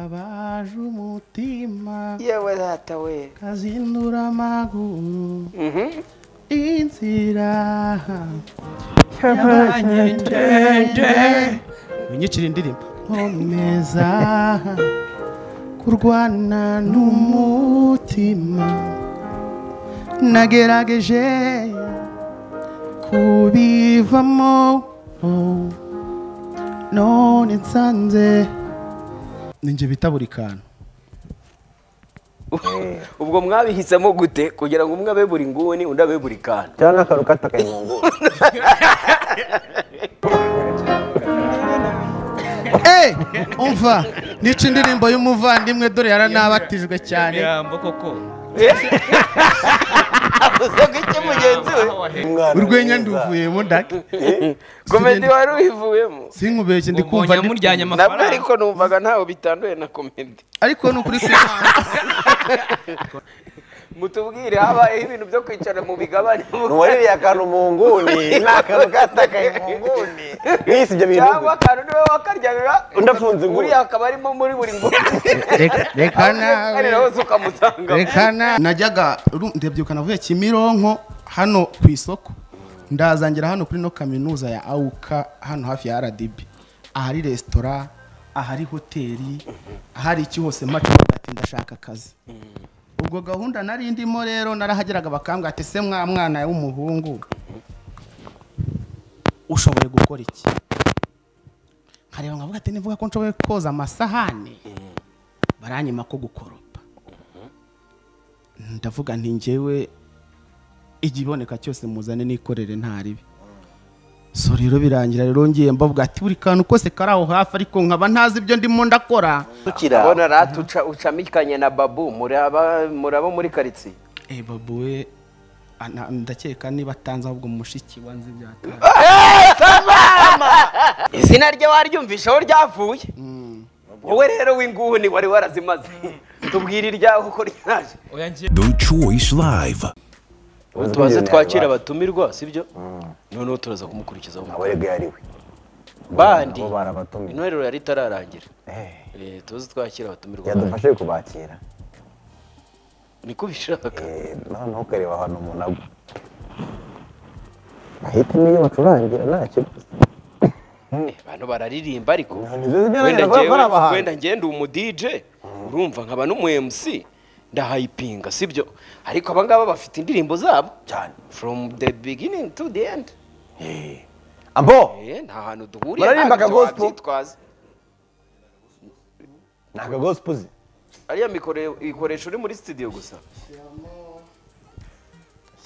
kababaje umutima yewe data we kazindura amaguru Mhm. inzira Yabanye ndende. winyicira indirimbo nkomeza kurwana n'umutima nagerageje kubivamo none nsanze ninjye bita buri kantu ubwo mwabihisemo gute kugira ngo umwe abe buri nguni undi abe buri kantu cyangwa akaru katakaye mu nguni Eh, umva nica indirimbo y'umuvandimwe dore yaranabatijwe cyane Ijambo koko avuze ko icyo mugenzi we urwenya nduvuyemo ndake komedi wari uyivuyemo sinkubeshye ndi kumva mbonye ndi- muryanye nabwo amafaranga ariko numvaga ntawe bitanduye na komedi ariko ni ukuri kuri mutubwire habayeho ibintu byo kwicara mu bigabane uwariye akantu mu nguni n'akantu katakaye mu nguni mwisi ibyo bintu cyangwa akantu niwe wakaryaga Undi afunze inguni. uriya akaba arimo muri buri nguni Reka- reka kandi nawe nawe se ukamusanga reka nawe najyaga ru- ndabyuka navuye kimironko hano ku isoko ndazangira hano kuri no kaminuza ya awuka hano hafi ya rdb ahari resitora ahari hoteli ahari iki hose mace ati ndashaka akazi ubwo gahunda nari ndimo rero narahageraga bakambwira ati se mwa mwana w'umuhungu ushoboye gukora iki nkareba nkavuga ati nivuga ko nshoboye koza amasahani baranyima ko gukoropa ndavuga nti njyewe igiboneka cyose muzane nikorere ntaribi so rero birangira rero ngiye mbavuga ati buri kantu kose kari aho hafi ariko nkaba ntazi ibyo ndimo ndakora tukira urabona rata uca ucamikanye na babu muraba muraba muri karitsiye Eh, babu we ana- ndakeka niba atanze ahubwo mushiki wanze byatanze izina rye waryumvishe aho ryavuye wowe rero w'inguni wari warazimaze tubwire iryawe uko ryaje oya njye The Choice Live. Uzi tubaze ko iyo twakira yari- abatumirwa sibyo noneho turaza kumukurikizaho nawe rero yari we bandi nabo barabatumiye. intwerero yari itararangira Eh, Eh, tuze twakira abatumirwa bandi. yadufashije kubakira niko bishaka Eh, noneho ukareba ahantu umuntu agwa ahitamo iyo bacurangira nta kibazo abantu bararirimba ariko nibyo zijyana wenda na ba- njyewe- bari abahanzi. wenda ngenda umu DJ urumva nkaba n'umu MC ndahayipinga sibyo ariko abangaba bafite indirimbo zabo cyane from the beginning to the end abo Eh, nta hantu duhuriye Bararirimba ntabwo akagospel? wabyitwaza. ni akagosipuzi ariya mikoro ikoresha uri muri studio gusa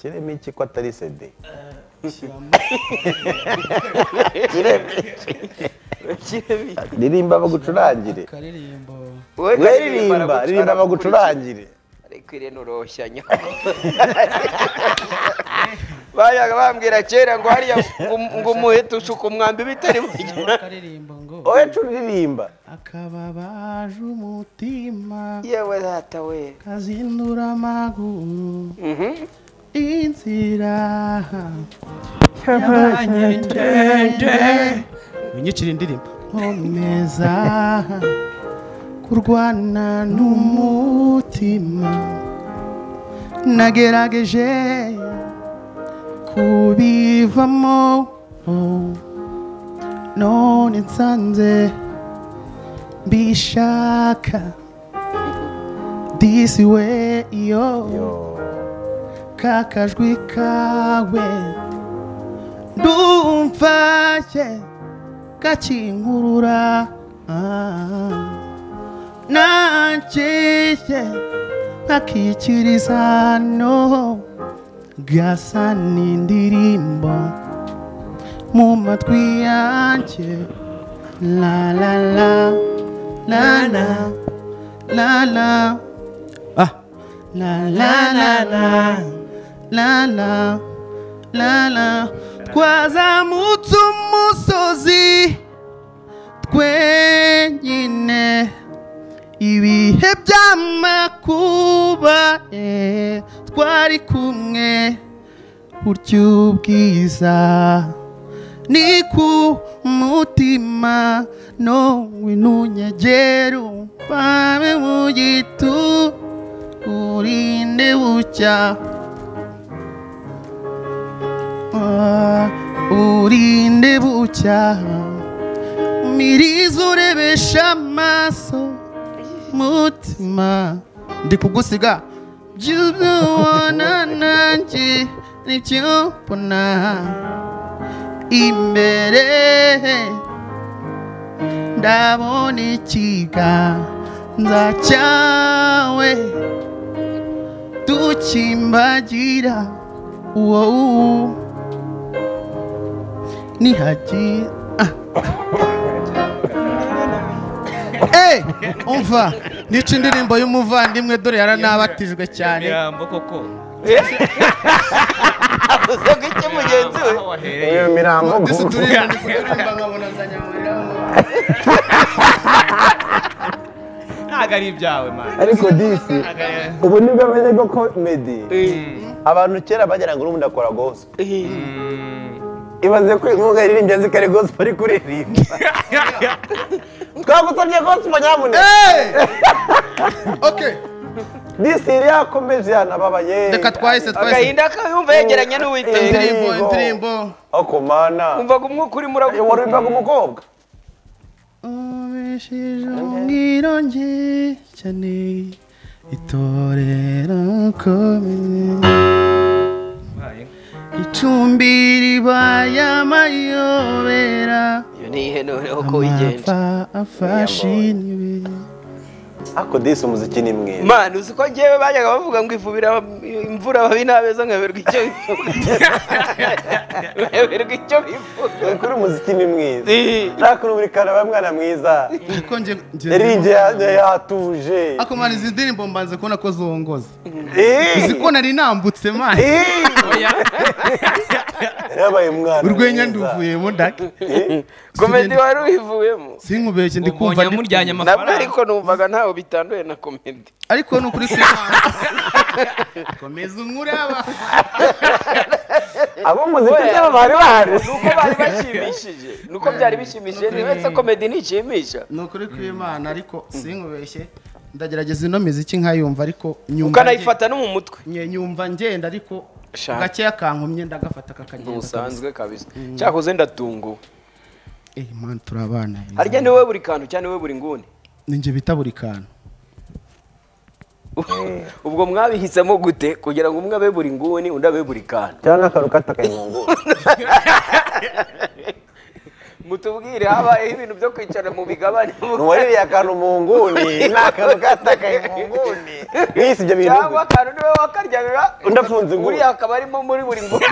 shyiremo iki ko atari sede ririmba bagucurangire we ririmba ririmba bagucurangire ariko irene uroshya nyako bajyaga bambwira kera ngo hariya ngo- ngo umuhete ushuka umwambi bitari buryo akaririmbo ngo wowe cura uririmba akababaje umutima yewe data we kazindura amaguru Mhm. inzira winyicira indirimbo nkomeza kurwana n'umutima nagerageje kubivamo none nsanze mbishaka this way yo kakajwi kawe ndumfashe gakinkurura nankiye nkakikirizano gasa n'indirimbo mu matwi yanjye la la la la la la la ah la la la la la la la la twazamutse umusozi twenyine ibihe by'amakuba eh, twari kumwe burya ubwiza ni ku mutima no winunyegere umpame mu gitu urinde bucya Ah, urinde bucya mirizo urebesha amaso mutima ndi kugusiga by'ibyo ubona nanjye nibyo mbona imbere ndabona ikiganza cyawe dukimbagira uwo nihagira Eh, umva nica indirimbo y'umuvandimwe dore yaranabatijwe cyane imirambo koko avuze ko iki mugenzi we aho wahereye iyo mirambo Mbese gusa turirimba, ndi kuririmba nkabona nzanyamurira ntabwo ari ibyawe mani ariko disi ubu nibwo amenye ko medi abantu kera bagera ngo n'ubundi akora gospel ibaze ko inkunga yaririmbye azi ko ari gospel ari kuririmba twagusabye gospel nyabune okay disi yari yakomeje yanababaye reka twahise twahise agahinda kayumva yegeranye n'uwiteka indirimbo indirimbo ako mana umvaga umwuka urimo warimbaga umukobwa ubeshije umwironge cyane itorero komine icumbi ribaye amayobera iyo ni ihenure uko wigenje amapfa afashiniwe ariko disi umuziki ni mwiza mani uzi ko ngewe bajyaga bavuga ngo ivubira imvura ababi n'abeza nkaberwa icyo nkaberwa icyo bifuza kuri umuziki ni mwiza Eh. ntakuntu buri kantu aba mwana mwiza ariko njye yarinjye ya- yatuje akomana izi ndirimbo mbanze kubona ko zongoza Eh. uzi ko nari nambutse mani Eh. yabaye umwana urwenya mwiza. nduvuyemo ndake komedi wari uyivuyemo sinkubeshye ndi kumva umbonye ndi- muryanye nabwo amafaranga ariko numvaga ntaho bitanduye na komedi ariko ni ukuri kw'Imana komeza umuraba abo muziki byabo bari bahari nuko bari bashimishije nuko byari bishimishije ntiwetse komedi ntishimisha ni ukuri kw'Imana ariko sinkubeshye ndagerageza ino miziki nkayumva ariko nyumva ukanayifata no mu mutwe nge- nyumva ngenda ariko Shaka. gakeya kankumye ndagafata kakagenda ntusanzwe kabisa cyakoze ndatunguwe kabisa. Eh, Mana turabana harya ni wowe buri kantu cyane wowe buri nguni ninjye bita buri kantu ubwo mwabihisemo gute kugira ngo umwe abe buri nguni undi abe buri kana cyangwa akantu katakaye mu nguni mutubwire habayeho ibintu byo kwicara mu bigabane ntiwaririye akantu mu nguni ni akantu katakaye mu nguni mwisi ibyo bintu cyangwa akantu niwe wakaryaga Undi afunze inguni. uriya akaba arimo muri buri nguni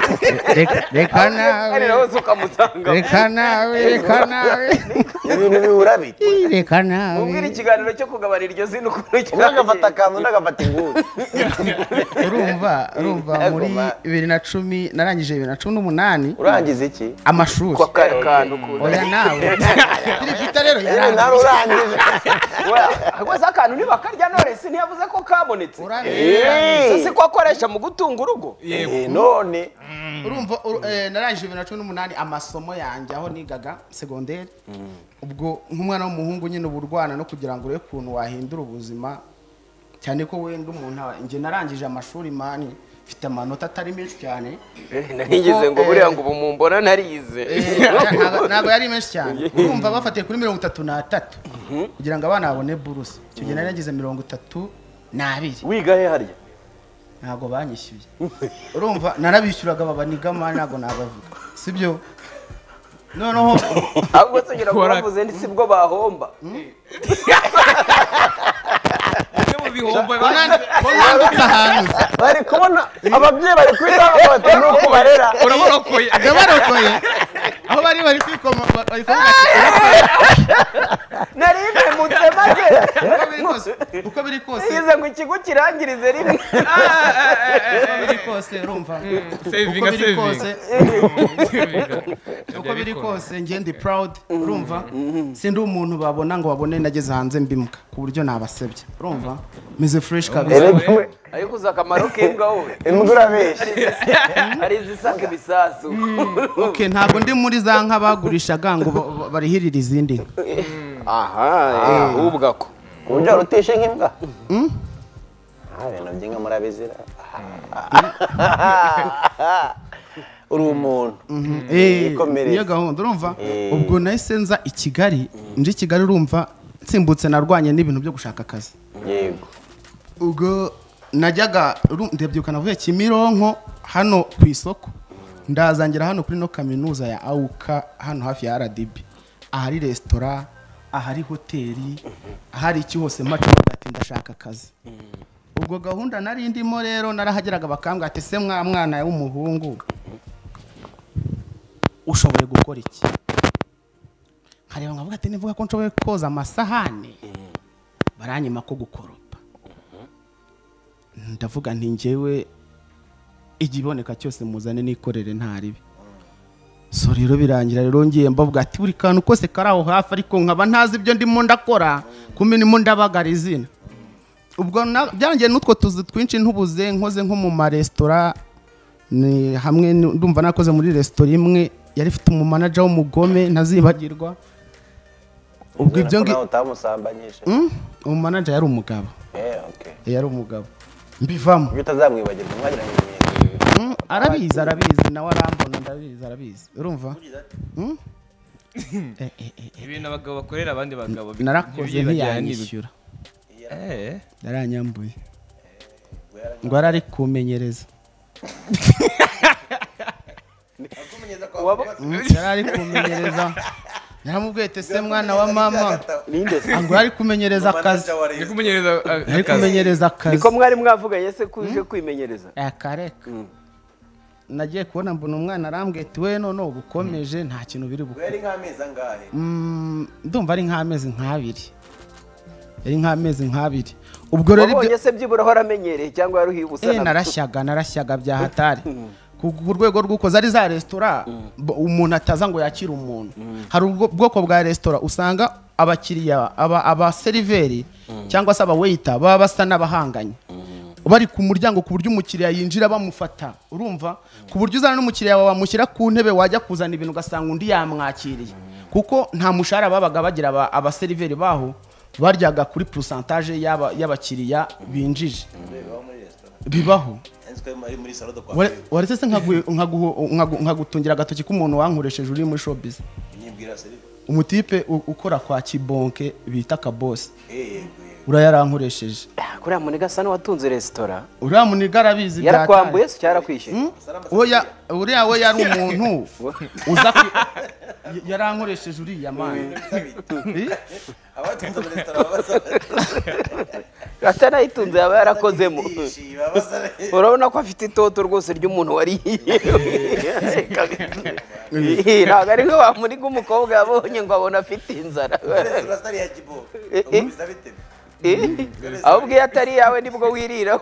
reka nawe arira hose ukamusanga reka nawe reka nawe ibintu bihura biti reka nawe mubwire ikiganiro cyo kugabana iryo zina ukuntu umwe agafata cyagenze akantu undi agafata inguni urumva urumva Yego, muri ma. bibiri na cumi narangije bibiri na cumi n'umunani urangiza iki amashuri kwa kaya kantu oya nawe kirigita rero nyine yarangiye nawe urangije rwose akantu ntibakarya none si ntiyavuze ko kabonetse Urangiye, Eh. yarangiye. so si ko akoresha mu gutunga urugo yego Eh, none urumva uru- eh, narangije bibiri na cumi n'umunani amasomo yanjye aho nigaga segonderi ubwo nk'umwana w'umuhungu nyine uba urwana no kugira ngo urebe ukuntu wahindura ubuzima cyane ko wenda umuntu aba- njye narangije amashuri mani mfite amanota atari menshi cyane narigize ngo eh, buriya ngo ubu mumbona narize ntabwo ntabwo yari menshi cyane urumva bafatiye kuri mirongo itatu n'atatu kugira ngo abana babone buruse icyo gihe nari nagize mirongo itatu n'abiri wiga he harya ntabwo banyishyuye urumva narabishyuraga baba nigama ntabwo nabavuga sibyo noneho ahubwo tugira ngo Kora- bavuze ndi sibwo bahomba bimwe mu bihombo bonandi- bonanditse ahantu se bari kubona ababyeyi bari kwita abafata n'uko barera urabarokoye ndabarokoye aho bari bari kwikoma bari kuvuga ati, nari impemutse maze "Urabona ko biri kose?" uko biri kose ngize ngo ikigo kirangirize rimwe uko biri kose urumva uko Sevinga, biri sevinga. kose Sevinga. uko biri kose ngende proud urumva sindi umuntu babona ngo babone nageze hanze mbimuka ku buryo nabasebye urumva meze fresh kabisa Erega imwe- ariko uzi akamaro k'imbwa wowe imbwa urabeshya hari izisaka ibisasu okay ntabwo ndi muri za nka bagurishaga ngo ba- ba- barihirire izindi nka. aha ahubwo ako ku buryo wari uteshe nk'imbwa Ah, ibintu by'inka murabizira uri umuntu Eh, Yikomereze. niyo gahunda urumva ubwo nahise nza i kigali nje i kigali urumva nsimbutse narwanye n'ibintu byo gushaka akazi yego ubwo najyaga uru- ndabyuka navuye kimironko hano ku isoko ndazangira hano kuri no kaminuza ya awuka hano hafi ya rdb ahari resitora ahari hoteli ahari iki hose mpacuruza ati ndashaka akazi ubwo gahunda nari ndimo rero narahageraga bakambwira ati se mwa mwana w'umuhungu ushoboye gukora iki nkareba nkavuga ati nivuga ko nshoboye koza amasahani baranyima ko gukoropa ndavuga nti njyewe igiboneka cyose muzane nikorere ntaribi so rero birangira rero ngiye mbavuga ati buri kantu kose kari aho hafi ariko nkaba ntazi ibyo ndimo ndakora kuminimo ndabagara izina ubwo na- byarangiye n'utwo tuzi twinshi ntubuze nkoze nko mu maresitora ni hamwe ni- ndumva nakoze muri resitora imwe yari ifite umumanaja w'umugome ntazibagirwa ubwo ibyo Urabona ko ngi- nawe utamusambanyije Mm, umumanaja yari umugabo Eh, okay. yari umugabo mbivamo ibyo utazamwibagirwa mwagiranye ibihe Mm, arabizi arabizi nawe arambona ndabizi arabizi urumva Mm? Eh, eh, eh, eh. ibintu abagabo bakorera abandi bagabo bi- narakoze ntibyibagirana ntiyanyishyura n'ibi- Eh. yaranyambuye ngo arari kumenyereza yarari kumenyereza yaramubwiye ati se mwana wa mama ngo yari kumenyereza akazi Ni kumunyereza a- yari akazi. kumenyereza akazi niko mwari mwavuganye se ko uje kwimenyereza akareka nagiye kubona mbona umwana arambwiye ati we none ubu ukomeje nta kintu biri bukore yari nk'amezi angahe Mm, ndumva ari nk'amezi nk'abiri ari nk'amezi nk'abiri ubwo rero ibyo wabonye se byibura aho aramenyereye cyangwa yaruhibutsa Eh, narashyaga narashyaga bya hatari ku ku rwego rw'uko zari za resitora bo- umuntu ataza ngo yakire umuntu hari ubwo- ubwoko bwa resitora usanga abakiriya aba- abaseriveri cyangwa se abaweyita baba basa n'abahanganye bari ku muryango ku buryo umukiriya yinjira bamufata urumva ku buryo uzana n'umukiriya wawe wamushyira ku ntebe wajya kuzana ibintu ugasanga undi yamwakiriye kuko nta mushahara babaga bagira aba- abaseriveri baho baryaga kuri purusantaje y'aba- y'abakiriya binjije bibaho Ware- waretse se nkagu- nkagu- nkagu- nkagutungira agatoki k'umuntu wankoresheje uri muri showbiz umutipe u- ukora kwa kibonke bita kabose uriya yarankoresheje kuriya muniga asa n'uwatunze resitora uriya muniga arabizi bya yarakwambuye se cyarakwishyuye hatari. Oya, uriya we yari umuntu uza ku- y- yarankoresheje uriya mani Eh? atanayitunze yaba yarakozemo urabona ko afite itoto rwose ry'umuntu wari ntabwo ari nka wa muniga umukobwa yabonye ngo abona afite inzara Eh, eh. Eh, aho ubwiye atari iyawe nibwo wirira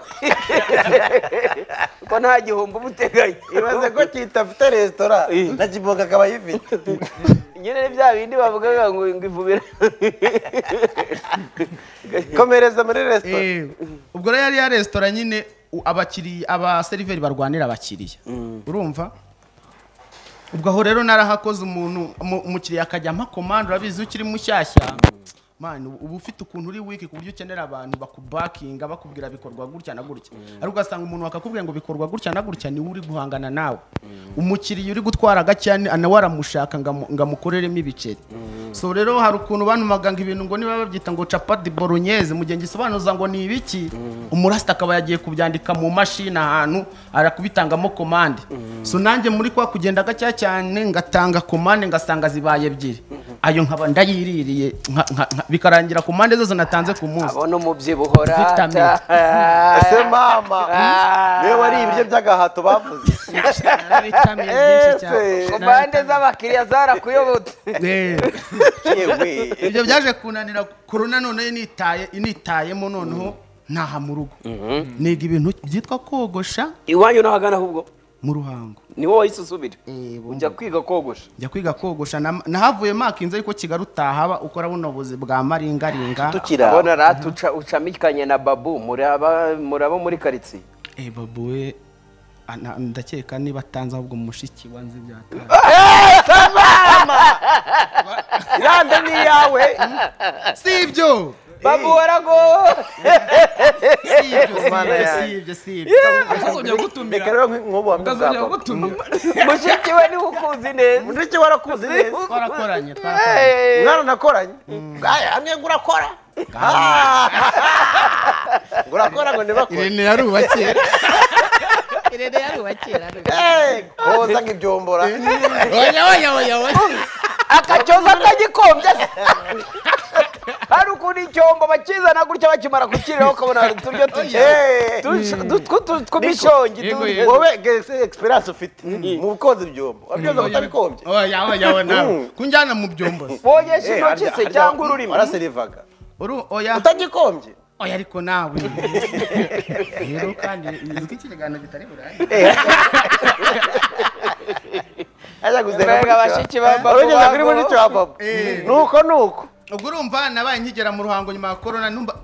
ko nta gihombo uba uteganya ibaze ko kita afite resitora na kiboga akaba ayifite nyine ni bya bindi bavugaga ngo ngo ivubira komereza muri resitora Eh, ubwo rero yari ya resitora nyine u- abakiriya abaseriveri barwanira abakiriya urumva ubwo aho rero narahakoze umuntu umu- umukiriya akajya ampa komande urabizi iyo ukiri mushyashya mani uba ufite ukuntu uri wiki ku buryo ukenera abantu bakubakinga bakubwira bikorwa gutya na gutya ariko ugasanga umuntu bakakubwira ngo bikorwa gutya na gutya niwe uri guhangana nawe umukiriya uri gutwara gakeya ni- nawe aramushaka ngo amu- ngo amukoreremo ibiceri so rero hari ukuntu banumaganga ibintu ngo niba babyita ngo capati bolognese mu gihe ngisobanuza ngo ni ibiki umurasita akaba yagiye kubyandika mu mashini ahantu arakubitangamo komande so nanjye muri kwa kugenda gakeya cyane ngatanga komande ngasanga zibaye ebyiri ayo nkaba ndayiririye nka- nka- nka- bikarangira ku mpande zose natanze ku munsi abona umubyibuho Vitamine. rata ese mama niwe wariye ibiryo by'agahato bavuze na vitamine nyinshi Ese. cyane ku mpande z'abakiriya zarakuyobotse Eh. yewe ibyo byaje kunanira korona none nitaye initayemo noneho ntaha mu rugo niga ibintu byitwa kogosha iwanyu n'ahagana ahubwo mu ruhango ni wowe wahise usubira Eh, bumva. ujya kwiga kogosha njya kwiga kogosha na- nahavuye maka inzu ariko kigali utahaba ukora buno buzi bwa maringaringa tukira abona rata uca- ucamikanye na babu muraba muraba muri karitsiye Eh, babu we ana- ndakeka niba atanze ahubwo mushiki wa nzi byataye iranda ni iyawe si ibyo babu warago si ibyo si Mana ibyo, si yanjye. ibyo si ibyo utazongera gutumira reka rero nk'ubu utazongera wamuzapfa gutumira mushiki we niwe ukuzi neza mushiki warakuze neza twarakoranye twarakoranye Hey! mwana nakoranye aya hamwe ngo urakora Ah! ngo urakora ngo ntibakore irene yari uwa kera koza nk'ibyombora oya oya oya oya akacyoza atagikombye se hari ukuntu icyombo bakizana gutya bakimara kukiriho ukabona hari uturyo Eh, tw'imishongi Yego, tu- yego. wowe ge- experience ufite mu koza ibyombo wabyoza utabikombye oya oya oya nawe kunjyana mu byombo se bogesha Eh, intoki se harya- cyangwa ururimi waraserivaga Uru- oya utagikombye oya ariko nawe rero kandi nzi ko iki kiganiro kitari burangire ajya Mbega bashiki ba Babu urugeza kuri Babu. mushiki wa babo Eh. nuko nuko ubwo urumva nabaye nkigera mu ruhango nyuma ya korona numva-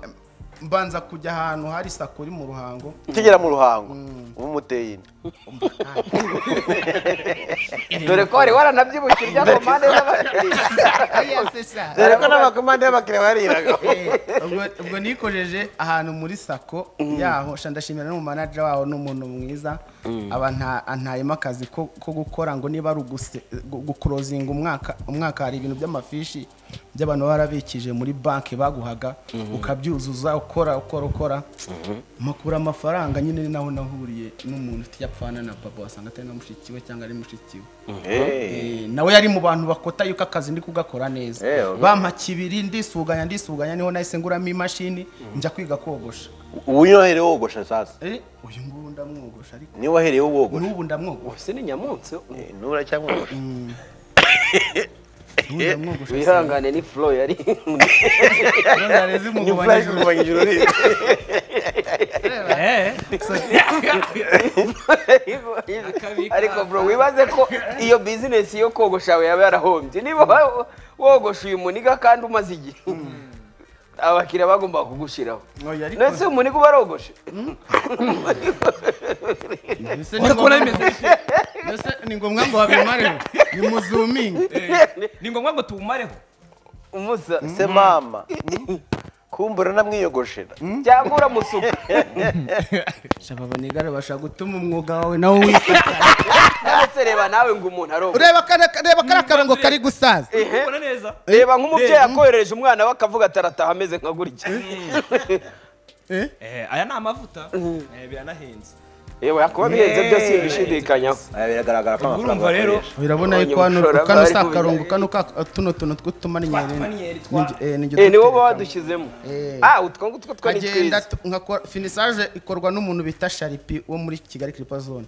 mbanza kujya ahantu hari sako iri mu ruhango ukigera mu ruhango uba umuteye inda dore ko wari waranabyibushye urya ku mpande z'abakiriya Oya, se sa. dore ko n'amakomande y'abakiriya bariraga Eh, ubwo- ubwo nikojeje ahantu muri sako yaho sha ndashimira n'umumanajeri waho ni umuntu mwiza aba nta- antayemo akazi ko ko gukora ngo niba ari uguse- gu- gukurozinga umwaka umwaka hari ibintu by'amafishi by'abantu baba barabikije muri banki baguhaga ukabyuzuza ukora ukora ukora makura amafaranga nyine ni naho nahuriye n'umuntu ufite yapfana na papa wasanga atari na mushiki we cyangwa ari mushiki we Eh, nawe yari mu bantu bakota yuko akazi ndi kugakora neza Eh, oho. bampa kibiri ndisuganya ndisuganya niho nahise nguramo imashini njya kwiga kogosha ubu niwe waherewe wogosha sasa Eh, uyu ngubu ndamwogosha ariko niwe waherewe wogosha n'ubu ndamwogosha ese ni nyamunsi Eh, nura cyangwa wogosha n'ubu ndamwogosha wihangane ni flo yari ndazare zimugabanya ijuru kurwanya ururimi ariko bro wibaze ko iyo bizinesi yo kogosha yawe yaba yarahombye niba wa- wogosha uyu muniga kandi umaze igihe abakiriya bagomba kugushiraho Oya, ariko- nese umuniga uba arogoshe Mbese ni uri kubona ngombwa- bimeze mbese ni ngombwa ngo babimareho ni muzumingi ni ngombwa ngo tuwumareho umusa se mama kumbura namwiyogoshera cyangwa uramusuka shaba abanigare bashaka gutuma umwuga wawe nawo wita ndetse reba nawe ngo umuntu arogoshe ureba kare- reba kariya karongo kari gusaza ubona neza reba nk'umubyeyi akoherereje umwana we akavuga atarataha ameze nka gutya Eh? Eh, aya ni amavuta Eh, biranahenze yewe akuba bihenze byose bibishidikanyaho biragaragara ko Ubwo urumva rero urabona Abonye yuko hano umushora kano bari si kubijya- akarongo kano ka tuno tuntu tw'utumaniyeri Twatumaniyeri twa- Eh, ni wowe wadushyizemo ah utwo ngutwo two ni nkagenda twiza nkakora finisage ikorwa n'umuntu bita sharipi wo muri kigali kiripa zone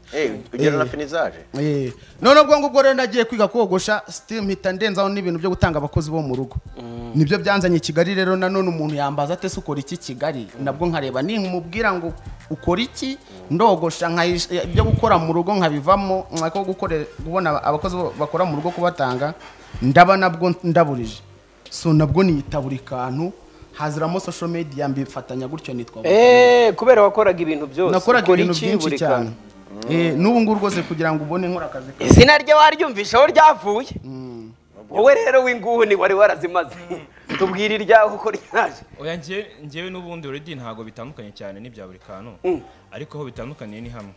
ugera na finizaje Eh, none ubwo ngubwo rero nagiye kwiga kogosha still mpita ndenzaho n'ibintu byo gutanga abakozi bo mu rugo nibyo byanzanye i kigali rero nanone umuntu yambaza ate se ukora iki kigali nabwo nkareba ninkumubwira ngo ukora iki ndogosha nkayish- eh, ibyo gukora mu rugo nkabivamo nkako gukore kubona abakozi bo- bakora mu rugo kubatanga ndaba nabwo ndaburije so nabwo niyita buri kantu haziramo social media mbifatanya gutyo nitwa Eh, kubera wakoraga ibintu byose nakoraga ukora ibintu iki byinshi buri cyane kantu? Eh, n'ubu ngubu rwose kugira ngo ubone nkora akazi ka izina rye waryumvishaho ryavuye wowe rero w'inguni wari warazimaze tubwira iryaho uko ryaje oya njye- njyewe n'ubundi uredi ntabwo bitandukanye cyane n'ibya buri kantu ariko aho bitandukaniye ni hamwe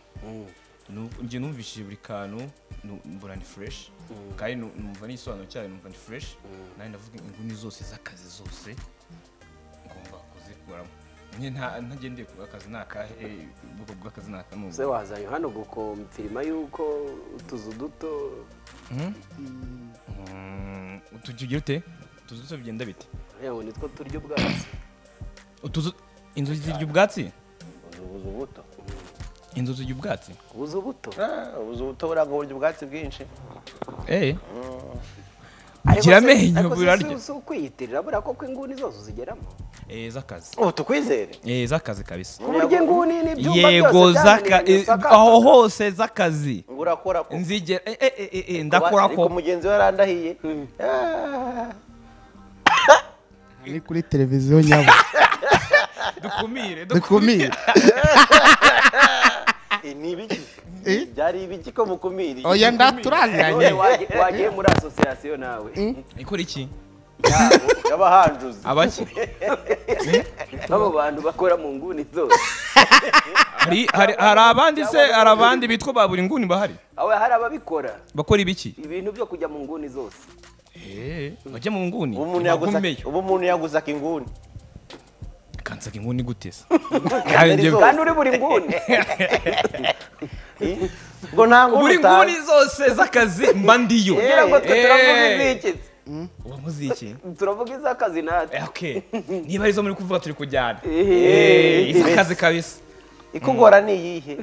Nu- njye numvishije buri kantu nu- mbona ni fureshi kandi nu- numva n'igisobanuro cyayo numva ni fureshi nanjye ndavuga inguni zose z'akazi zose ngomba kuzikuramo njye nta- ntagendeye ku bw'akazi ni akahe eh, ubwoko bw'akazi ni aka ni ubu. se wazanye hano gukomfirima yuko utuzu duto Mm, tugira ute utuzu two bigenda bite yewe nitwo turya ubwatsi utuzu inzu zirya ubwatsi ubuze ubuto inzu zirya ubwatsi ubuze ubuto ubuze ubuto buranga uburyo ubwatsi bwinshi eee Ariko Ugira se- amenyo, ariko se burarya. si- si ukwiyitirira buriya koko inguni zose uzigeramo eee z'akazi ubu tukwizere eee z'akazi kabisa ku buryo inguni n'ibyumba yego z'aka byananiye eh, gusakaza. aho hose z'akazi ngo urakora ko nzigera eh, eh, eh, eh, ndakora ariko ko mugenzi we arandahiye Ah. ni kuri televiziyo nyabo dukumire dukumire Eh, ni ibiki Eh? byari ibiki ko mukumiriye oya nda None turaziranye wagiye wagiye muri asosiyasiyo nawe ikora iki yabo y'abahanjuzi abaki abo bantu bakora mu nguni zose hari hari hari abandi se hari abandi bitwa ba buri nguni bahari aho hari ababikora bakora ibiki ibintu byo kujya mu nguni zose eee bajya mu nguni ubu umuntu yaguza bagumeyo ubu umuntu yaguze akinguni kansaka inguni guteza zose. kandi uri buri nguni Eh? ngo nta nkuru buri utazi. nguni zose z'akazi mba ndiyo kugira ngo twe Eh. turavuga izikizi uba muzi iki turavuga iz'akazi natwe Eh, okay. niba arizo muri kuvuga turi kujyana Eh. Eh, iz'akazi kabisa ikugora ni iyihe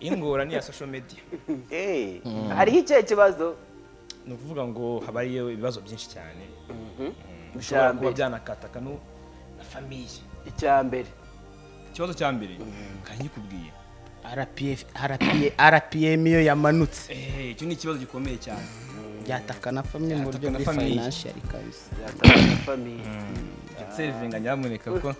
ingora ni iya social media Eh. hariho ikihe kibazo ni ukuvuga ngo haba hariyo ibibazo byinshi cyane Mm, Icya bishobora kuba mbere. byanakataka no na famiye icya mbere ikibazo cya mbere kanyikubwiye rpm yo yamanutse Eh, icyo ni ikibazo gikomeye cyane yataka na famille mu buryo Yataka na buri famille. financial kabisa byatanga famiye sevinga nyamuneka kuko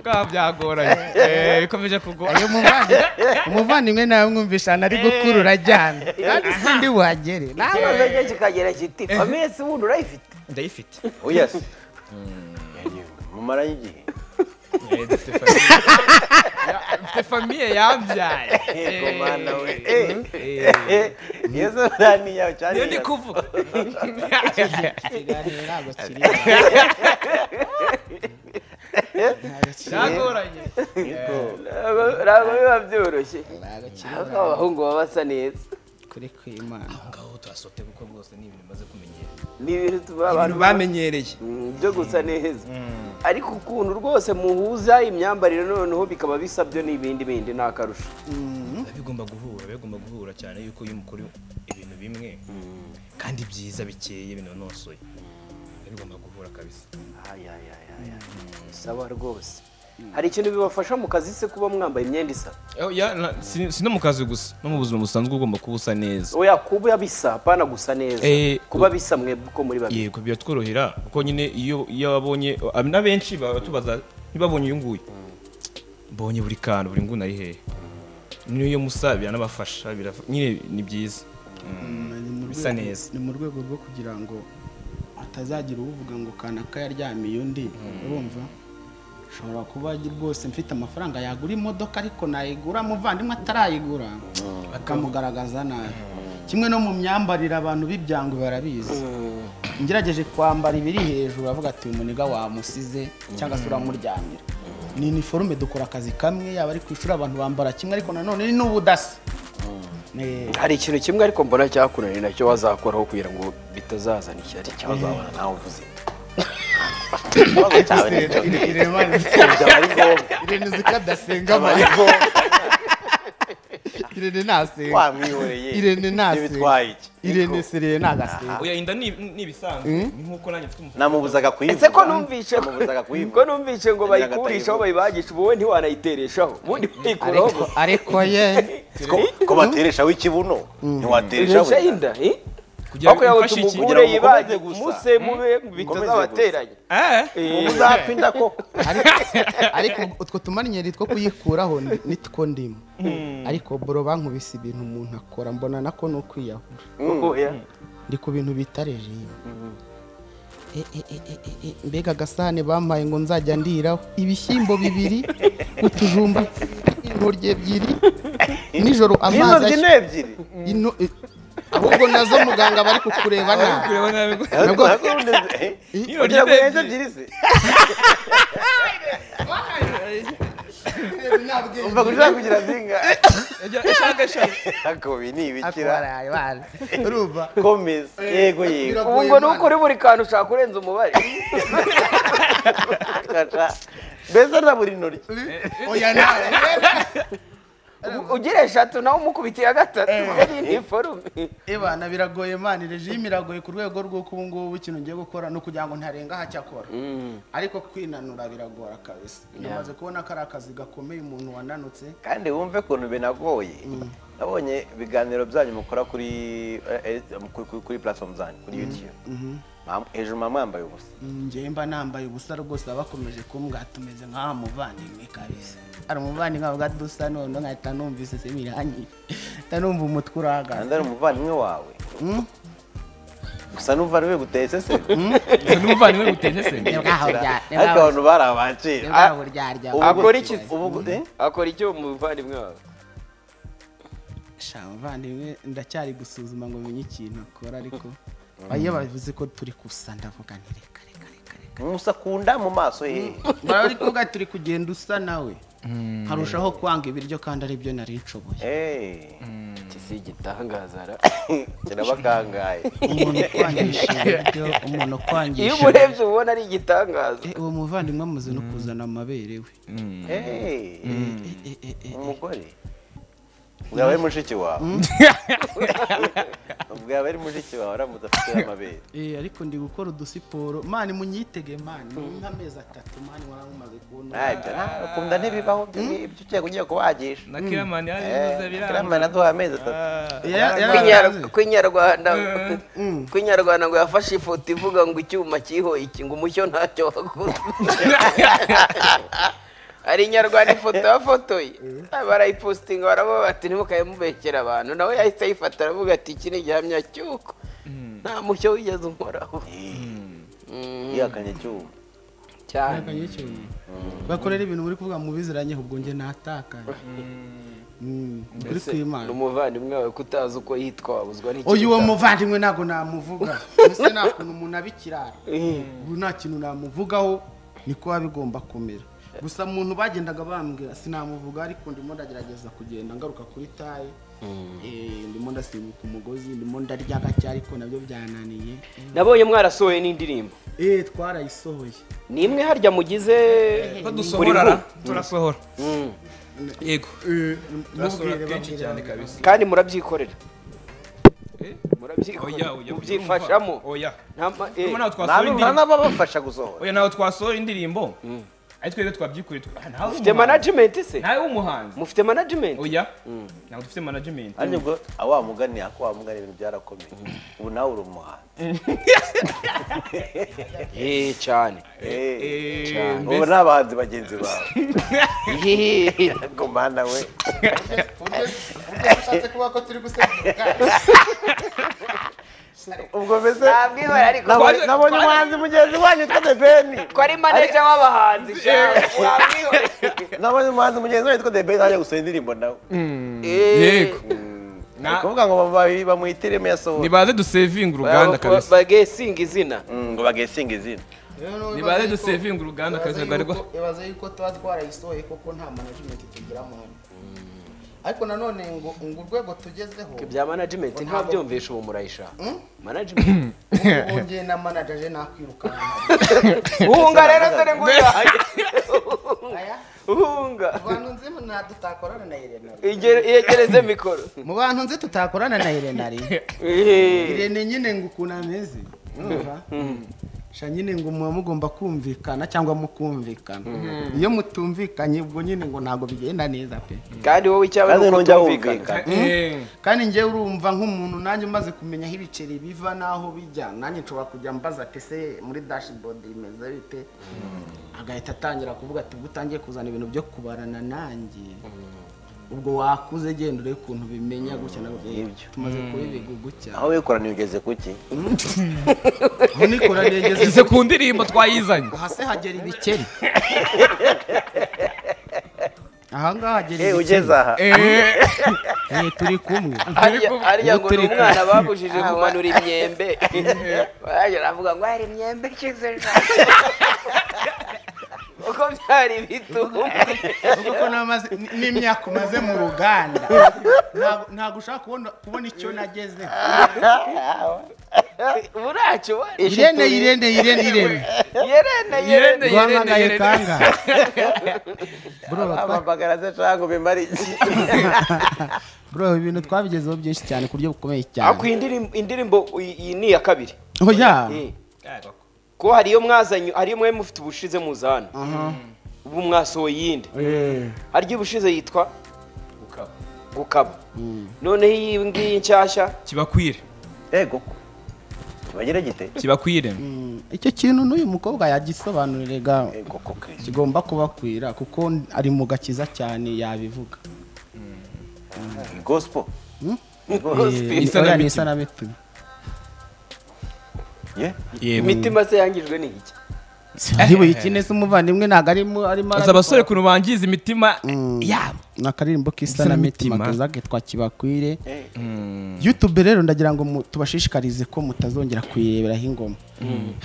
bwaba byagoranye Eh, bikomeje kugora ayo muvandi umuvandimwe nawe mwumvishana ari gukurura ajyana kandi sindi buhagere nawe ikibazo cye kikagera kiti famiye si wundi urayifite ndayifite oya se mumaranye igihe Eh, dufite famiye Ya- dufite famiye yambyaye Yego, Eh, mana we. eh, eh, Eh, iyo zo nta n'iyawe cyane niyo ndi kuvuga ikiganiro ntabwo kiri byagoranye Ntabwo- ntabwo biba byoroshye ntabwo kiri ariko abahungu baba basa neza kuri kwimana aho ngaho turasote kuko rwose ni ibintu bimaze kumenyera ni ibintu tuba abantu abantu bamenyereye Mm, byo gusa neza ariko ukuntu rwose muhuza imyambarire noneho bikaba bisa byo n'ibindi bindi ni akarusho biba bigomba guhura biba bigomba guhura cyane yuko iyo umukora ibintu bimwe kandi byiza bikeye binonosoye biba bigomba guhura kabisa Ay, ay, ay, ay, ay. sawa rwose hari ikintu bibafasha mu kazi se kuba mwambaye imyenda isa Oh, ya, na- si si no mu kazi gusa no mu buzima busanzwe ugomba kuba usa neza oya kuba bisa hapana gusa neza Eh, kuba bisa mwe ko muri babiri yego biratworohera kuko nyine iyo iyo abonye ab- n'abenshi baba tubaza ntibabonye uyu nguyu mbonye buri kantu buri nguni ari hehe niyo musa biranabafasha birafa- nyine ni byiza Ni mu Bisa rwego- neza. ni mu rwego rwo kugira ngo hatazagira uvuga ngo kanaka yaryamiye undi urumva ushobora kuba rwose mfite amafaranga yagura imodoka ariko nayigura muvandimwe atarayigura bakamugaragaza nabi kimwe no mu myambarire abantu b'ibyango barabizi ngerageje kwambara ibiri hejuru avuga ati uyu muniga wamusize cyangwa se uramuryamira ni iniforume dukora akazi kamwe yaba ari ku ishuri abantu bambara kimwe ariko nanone ni n'ubudasa Eh, hari ikintu kimwe ariko mbona cyakunaniye nacyo wazakoraho kugira ngo bitazazana ishyari bazabona nawe uvuze ikibazo cyawe ni icyo. byaba ari ngombwa irene uzi ko adasenga byaba ari amara ngombwa irene ntasenga wamwihoreye irene ibyo ntasenga bitwaye iki irene sereye ntagasenga oya inda ni ni ibisanzwe ni nk'uko nanjye mfite umufuka namubuzaga kuyivuga ese ko numvishe namubuzaga ko kuyivuga numvishe ngo bayikurishaho bayibajisha ubu wowe ntiwanayitereshaho ubundi bayikuraho ariko gusa ariko ye Ko- ko batereshaho ikibuno ntiwatereshaho Uresha inda eh? kugira ariko yawe imfashe iki tumugure ngo yibage mukomeze gusa. muse mube bitazabateranya Eh? Eh, uzapfa inda ko ariko ariko utwo tumarinyeri two kuyikuraho ni- nitwo ndimo ariko boro bankubise ibintu umuntu akora mbona nako ni ukwiyahura oya. ndi ku bintu bita regime E, e, e, e, e, e, mbega agasahane bampaye ngo nzajya ndiraho ibishyimbo bibiri utujumba intoryi ebyiri nijoro amazi n'intoryi ashya- ni ebyiri ino eh, ahubwo nazo muganga bari kukureba nabi Kureba nabi ko- Ntabwo- Nabwo- ntabwo undi- eh, Iyo ugira ngo urya ni ebyiri se umva kugira kugira zinga akobi ni ibikira akora bana urumva komeza yego yego ubu ngo ni ukuri buri kantu ushaka kurenza umubare kata mbese na buri ntoryi oya nawe U- ugira eshatu nawe umukubitiye agatatu yari ni forume ebana biragoye mani regime iragoye ku rwego rw'uko ubu ngubu ikintu ngiye gukora ni ukugira ngo ntarenga aho cyakora ariko kwinanura biragora kabisa namaze kubona ko ari akazi gakomeye umuntu wananutse kandi wumve ukuntu binagoye nabonye ibiganiro byanyu mukora kuri eh, eh, kuri- kuri- kuri platform zanyu kuri youtube Mam- hejuru mama yambaye ubusa Mm, njyewe mba nambaye ubusa rwose baba bakomeje kumbwa tumeze nk'aha muvandimwe kabisa hari umuvandimwe avuga dusa none nkahita numva isese biranyira nkahita numva umutwe urahagaze kandi ari umuvandimwe wawe Mm. gusa n'umva niwe guteye se n'umuvandimwe guteze se nibwaho bya- ariko nibwaho abantu bari abakira nibwaho buryarya Akora iki? ubu gu- eh? akora icyo umuvandimwe wawe sha muvandimwe ndacyari gusuzuma ngo menye ikintu akora ariko iyo bavuze ko turi gusa ndavuga nti reka reka reka reka musa kunda mu maso he bari kuvuga ati turi kugenda usa nawe nkarushaho kwanga ibiryo kandi aribyo nari nshoboye Eh, ati si igitangaza ra kirabakangaye umuntu ukwangisha ibiryo umuntu iyo ukwangisha umurebye ubona ari igitangaza Eh, uwo muvandimwe amaze no kuzana amabere we Eh, Eh, eh, eh, eh. umugore bwaba ari mushiki wawe bwaba ari mushiki wawe aramutse afite amabere Eh, ariko ndi gukora udusiporo mani munyitege mani ni nk'amezi atatu mani warangumaze kubona ntabyo ukunda ntibibaho ibyo ngibyo ugiye kugiye kubagisha na kiramani yaje Eh, kuza biranga kiramani aduha amezi atatu Ya- ya- Kwinyara- kwinyarwanda Mm. kwinyarwanda ngo yafashe ifoto ivuga ngo icyuma kiho iki ngo umucyo ntacyo wakoze hari inyarwanda ifoto yafotoye barayipositinga baravuga bati ntimukabe mubekera abantu nawe yahise ayifata aravuga ati iki ni igihamya cy'uko nta mucyo wigeze unkoraho Mm, yihakanye icyuma cyane Yaganye ikintu. bakorera ibintu muri kuvuga mubiziranye ubwo njye natakaye Mm, kuri ni kwimana umuvandimwe wawe kutazi uko yitwa wabuzwa n'iki uyu uwo muvandimwe ntabwo namuvuga mbese nta kuntu umuntu abikirara ubu nta kintu namuvugaho niko biba bigomba kumera gusa muntu bagendaga bambwira sinamuvuga ariko ndimo ndagerageza kugenda ngaruka kuri taye Eh, ndimo ndasimbuka umugozi ndimo ndarya gake ariko nabyo byananiye nabonye mwarasohoye n'indirimbo Eh, twarayisohoye ni imwe harya mugize ko buri dusohora ra nkuru. turasohora Mm. yego Eh, turasohora mubwire, kenshi babwire, cyane babwire. kabisa kandi murabyikorera Eh? murabyikorera oya oya mubyifashamo oya Nta ma- eh. Kuko nawe nta twasohora indirimbo n'ababafasha gusohora oya nawe twasohora indirimbo ariko twebwe twabyikuriye twa- Ah, ntawe mufite w'umuhanzi. management se ntawe w'umuhanzi mufite management oya ntabwo dufite management ariko ubwo aho wamugani ako wamugani ibintu byarakomeye ubu nawe uri umuhanzi eh cyane Eh, Eh, ubu mbese- ni abahanzi bagenzi bawe Eh, gomana we ushatse kuba ko turi gusekera ubwo mbese ntabwo ihora ariko nabonye Twaje- nabonye twaje- umuhanzi mugenzi wanyu witwa debeni ko ari manager w'abahanzi cyane ntabwo ihora nabonye umuhanzi mugenzi wanyu witwa debeni ajya gusohora indirimbo nawe Eh, Yego. Na- ni ukuvuga ngo ba- bamuhitiremo yasohora nibaze dusevinga uruganda ba- ba- kabisa bagesinga izina Mm, ngo bagesinga izina nibaze dusevinga uruganda kabisa rwari rwa- ibaze yuko tuba twarayisohoye koko nta management tugira mu hano ariko nanone ngo ngo urwego tugezeho bya management nta byumvisha ubu murayishaka Mm? management ubu ngiye na manager je nakwirukanka uhunga rero dore ngo uyahaye Aya, uhunga mu bantu nzi na tutakorana na Irene Igere- yegereze mikoro mu bantu nzi tutakorana na Irene ari Eh. Irene nyine ngo ukuntu ameze urumva? sha nyine ngo muba mugomba kumvikana cyangwa mukumvikana iyo mutumvikanye ubwo nyine ngo ntabwo bigenda neza pe kandi wowe icyaba kandi ni uko ntujya utumvikana wumvikana Eh, kandi njyewe urumva nk'umuntu nanjye umaze kumenya aho ibiceri biva n'aho bijya nanjye nshobora kujya mbaza ati ese muri dashboard bimeze bite agahita atangira kuvuga ati ubwo utangiye kuzana ibintu byo kubarana nanjye ubwo wakuze genda urebe ukuntu bimenya gutya na gutya tumaze kubibiga gutya aho wikoraniye ugeze ku ki aho nikoraniye ize ngeze ku ndirimbo twayizanye hasi hagera ibikeri ahangaha hagera Eh, ibikeri ugeze aha Eh, Eh, turi kumwe Harya- harya ngo ni Uturika. umwana babujije kumanura imyembe barajya baravuga ngo hari imyembe ikize uko ko byari bituma ubwo ko namaze n'imyaka umaze mu ruganda ntabwo- ntabwo ushaka kubona kubona icyo nageze buracyo wari irene irene irene irene yerene yerene rwamagaye kanga bro batwa- amabagaraza cyangwa bimara iki bro ibintu twabigezeho byinshi cyane ku buryo bukomeye cyane ariko iyi ndirimbo indirimbo iyi iyi ni iya kabiri oya Eh, Ah, koko. ko hari iyo mwazanye hari iyo mwari mufite ubushize muzana ubu mwasohoye iyindi Eh, hari iyo ubushize yitwa Gukaba. gukaba noneho iyi ngiyi nshyashya kibakwire yego kibagira gite kibakwire mm, icyo kintu n'uyu mukobwa yagisobanuriraga yego ko kirisi kigomba kubakwira kuko ari mu gakiza cyane yabivuga gospo Hmm? Gospel. Isa na Oya, ni mitima. isa na mitima ye yego imitima se yangijwe n'iki ariwe ikine se umuvandimwe ntabwo arimo arimo uzi abasore ukuntu bangiza imitima yabo ni akaririmbo k'isa na mitima tuzage twakibakwire youtube rero ndagira ngo mu- tubashishikarize ko mutazongera kuyireberaho ingoma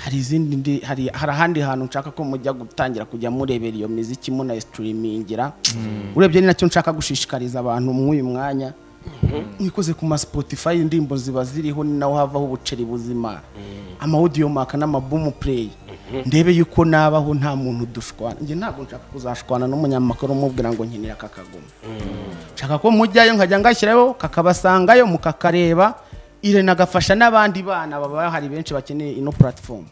hari izindi ndi hari hari ahandi hantu nshaka ko mujya gutangira kujya murebera iyo miziki munayisitirimingira urebye ni nacyo nshaka gushishikariza abantu mw'uyu mwanya mwikoze ku ma spotify indirimbo ziba ziriho ni naho havaho ubuceri buzima amawudiyo maka n'amabumu pureyi ndebe yuko nabaho nta muntu dushwana njye ntabwo nshaka kuzashwana n'umunyamakuru umubwira ngo nkenera aka kagoma nshaka ko mujyayo nkajya ngashyirayo kakabasangayo mukakareba irene agafasha n'abandi bana baba hari benshi bakeneye ino platform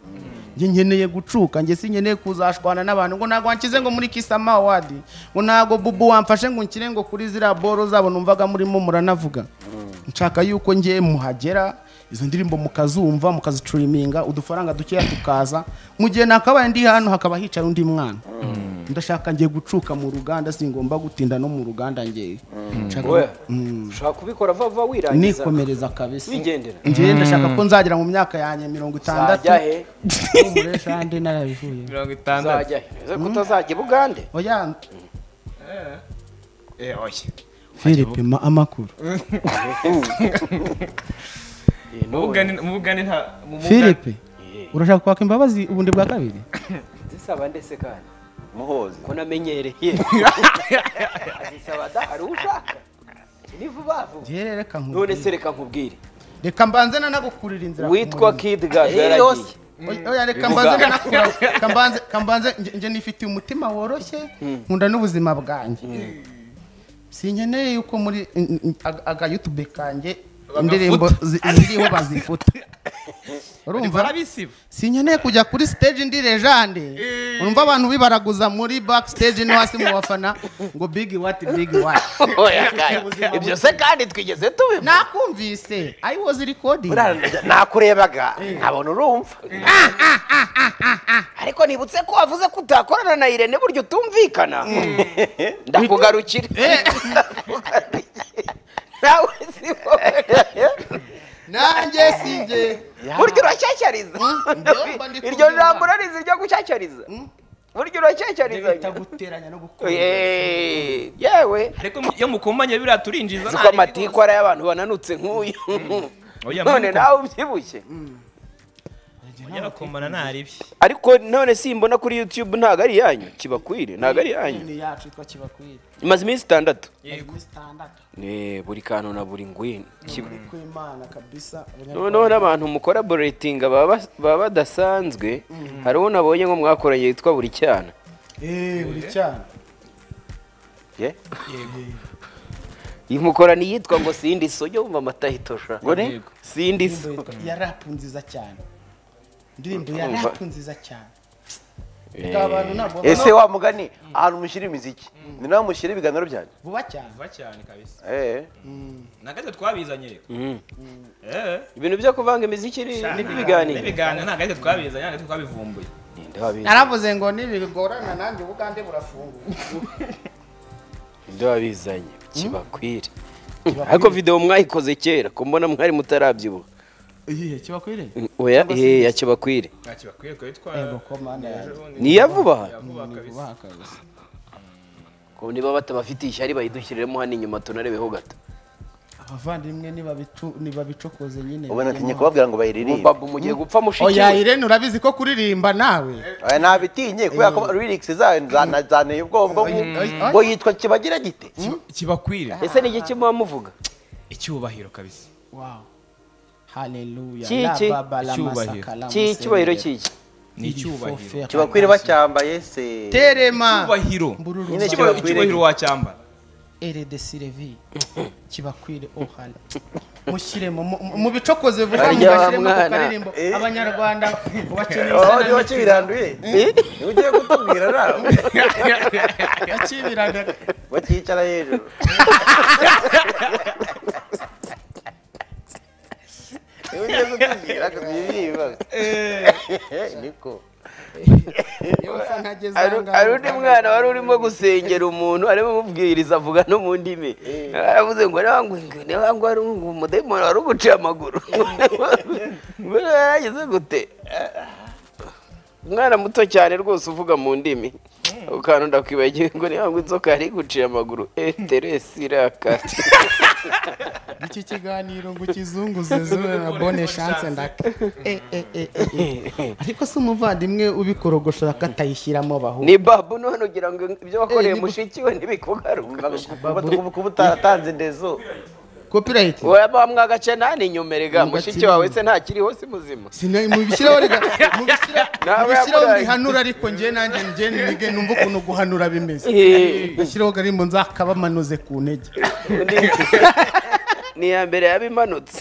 njye nkeneye gucuka njye si nkeneye kuzashwana n'abantu ngo ntabwo wanshyize ngo muri kisama awadi ngo ntabwo bubu wamfashe ngo nkire ngo kuri ziriya boro zabo numvaga murimo muranavuga nshaka yuko ngiye muhagera izo ndirimbo mukazumva mukazicuriminga udufaranga dukeya tukaza mu gihe nakabaye ndi hano hakaba hicara undi mwana ndashaka ngiye gucuka mu ruganda singomba gutinda no mu ruganda ngiye Nshaka- we ushaka kubikora vuba vuba wirangiza nikomereza kabisa Wigendera. ngiye ndashaka ko nzagera mu myaka yanjye mirongo itandatu uzajya he umuresha ndi narabivuye mirongo itandatu uzajya he uze ko utazajya i bugande oya Eh, oya. Philippe ma amakuru Mu Bugande- mu Bugande nta- mu Bugande- Philippe urashaka kwaka imbabazi ubundi bwa kabiri zisaba ndetse kandi muhozi ko namenyereye azisaba da hari ushaka ni vuba vuba ngiye reka none se nkubwire reka nkubwire reka mbanze nanagukurira inzira ku witwa murimo. kid gaga yaragiye Oya, oya reka mbanze nanakurira kambanze kambanze nge- nge nifitiye umutima woroshye nkunda n'ubuzima bwanjye sinkeneye yuko muri n- n- aga- aga youtube kanjye indirimbo zi- ziriho bazifuta urumva barabisiba sinkeneye kujya kuri stage ndi lejande urumva abantu bibaraguza muri back stage no hasi mu bafana ngo big what big what Oya, kaya. ibyo se kandi twigeze tubivuga nakumvise i was recording nakurebaga ntabona urumva ariko nibutse ko wavuze ko utakorana na irene buryo utumvikana ndakugarukira nawe si wowe nanjye sinjye burya urashyashyariza ndumva ndi iryo kubyumva. jambo urarizi ryo gushyashyariza burya urashyashyariza bita guteranya no gukora Eh, yewe ariko mu- iyo mukumbanye biriya turinjiza uzi ko amatikwara y'abantu bananutse nk'uyu Oya, none mama. nawe ubyibushye yarakomana ntaribi ariko none simbona kuri youtube ntabwo ari iyanyu kibakwire ntabwo ari iyanyu ni yacu itwa kibakwira imaze iminsi itandatu yego ni standard Ne, buri kantu na buri ngwino Kiba- uri kwimana kabisa noneho n'abantu mukora boretinga baba badasanzwe hari uwo nabonye ngo mwakoranye yitwa buri cyana eh uri cyane Ye? iyi mukorana iyitwa ngo sindi so jya wumva amatahitosha gore sindi so indirimbo yitwa- ya rap nziza cyane indirimbo ya rap nziza cyane Bwa bantu ntabwo babona ese wa mugani ahantu mushyira imiziki ni naho mushyira ibiganiro byanyu vuba cyane vuba cyane kabisa eh nagahita twabizanye reka Mm. Eh, ibintu byo kuvanga imiziki ni- n'ibiganiro n'ibiganiro nagahita twabizanye nagahita twabivumbuye Ninde wabizi? naravuze ngo nibigorana nanjye ubugande burafungura Ninde wabizanye kibakwire ariko video mwayikoze kera ko mbona mwari mutarabyibuha iyihe kibakwire oya eh ya kibakwire ntacyo bakwiye twari yego komanda yaje ni iya vuba aha? twavuba kabisa vuba kabisa ko niba batabafite ishyari bayidushyiremo hano inyuma tunarebeho gato abavandimwe nibabicu- nibabicokoze nyine ubona atinye kubabwira ngo bayiririmbe babu mugiye gupfa oya mushikiwe irene urabizi ko kuririmba nawe Oya, ntabitinye kubera ko lyrics zayo zana- zaneye ubwoba bwo mu- Oya. ngo yitwa kibagira gite kibakwire ese ni iki kimuba muvuga icyubahiro kabisa Wow. Hallelujah. Ki- La ki- baba la icyubahiro. masaka la Ki- icyubahiro musengera. cyiki ni icyubahiro Forfait. kibakwire bacyambaye se terema icyubahiro Mbururu. Nyine Icyubahiro- kibakwire icyubahiro wacyambara erede silevi kibakwire ohana mushyiremo mu- mu- mu bicokoze vuba Harya wa mugashyiremo ku mwana. karirimbo Eh. abanyarwanda bakeneye Oh, isana niba kibiranduye Ni ugiye kutubwira nawe bakibirana bakicara hejuru Ni ugiye kutubwira kuzibiba niko Hari- hari undi mwana wari urimo gusengera umuntu arimo amubwiriza avuga no mu ndimi aravuze ngo niwangu ari umudayimoni wari uguciye amaguru ngo yaragize gute umwana muto cyane rwose uvuga mu ndimi ako kantu ndakwibagiwe ngo niwangu inzoka yari iguciye amaguru eteresi irakati iki kiganiro ngo ukizunguze zure na bone chance ndaka Eh, eh, eh, eh, eh. ariko se umuvandimwe ubikorogoshora katayishyiramo bahura ni babu none ugira ngo ibyo wakoreye Eh, ni- mushiki we ntibikugaruka kuba utatanze ndezo copyright waba mwagace nani inyumerega Mu mushiki gakiriro. wawe se ntakiriho si muzima Sina mubishyiraho rega mubishyira Nawe mubishyiraho yamurangiye. bihanura ariko njye nanjye njye nige numva ukuntu guhanura bimeze Eh. gashyiraho garimbo nzakabamanuze ku ntege Ni- ni iya mbere yabimanutse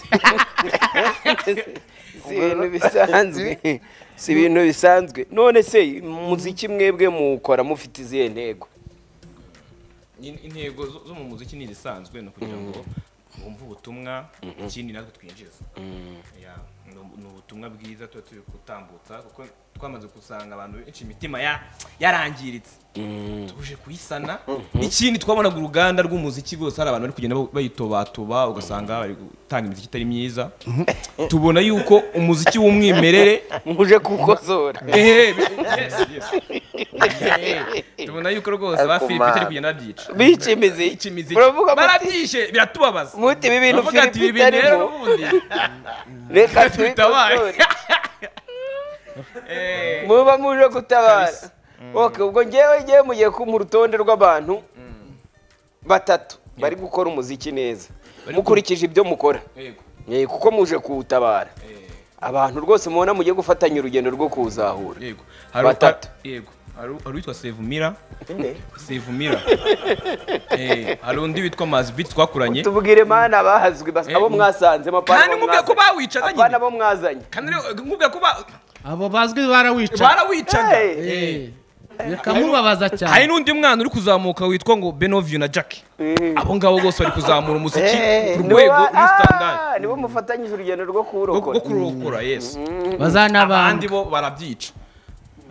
si ibintu bisanzwe si ibintu bisanzwe none se muziki mwebwe muwukora mufite izihe ntego In- intego zo zo mu muziki ni izisanzwe ni ukugira ngo wumve ubutumwa ikindi natwe twinjiza Ya, ni- ni ubutumwa bwiza tuba turi gutambutsa kuko twamaze gusanga abantu benshi imitima ya- yarangiritse tuje kuyisana ikindi twabonaga uruganda rw'umuziki rwose hari abantu bari kugenda ba- bayitobatoba ugasanga bari gutanga imiziki itari myiza tubona yuko umuziki w'umwimerere muje kukozora ehe yes, yes. Ehe, tubona yuko rwose ba Philip itari kugenda babyica bica imiziki iki miziki muravuga muti barabyishe biratubabaza muti ibi bintu Baravuga ati, Philip "Ibi bintu rero itarimo n'ubundi reka bitabaye." tubikosore Eh, muba muje gutabara ok ubwo ngewe ngewe mugiye ku mu rutonde rw'abantu batatu bari gukora umuziki neza mukurikije ibyo mukora yego. Eh, kuko muje kuwutabara Eh, abantu rwose mubona mugiye gufatanya urugendo rwo kuwuzahura yego Hari- Batatu. yego hari hari uwitwa sevumira sevumira Eh, hari undi witwa mazibit twakuranye tubwire mana bahazwi bas- Eh, abo mwasanze mapana kandi mubwira ko bawicaga apana nyine abo mwazanye kandi rero nkubwira ko ba- abo bazwi barawica barawicaga Hey. Eh, reka mubabaza hari cyane n'undi mwana uri kuzamuka witwa ngo benovio na jack abo ngabo bose bari kuzamura umuziki ku Nibo rwego ba- rw'istandard Ah, nibo mufatanyije urugendo rwo rwo kuwurokora kurokora yesu abandi bazanabandi bo barabyica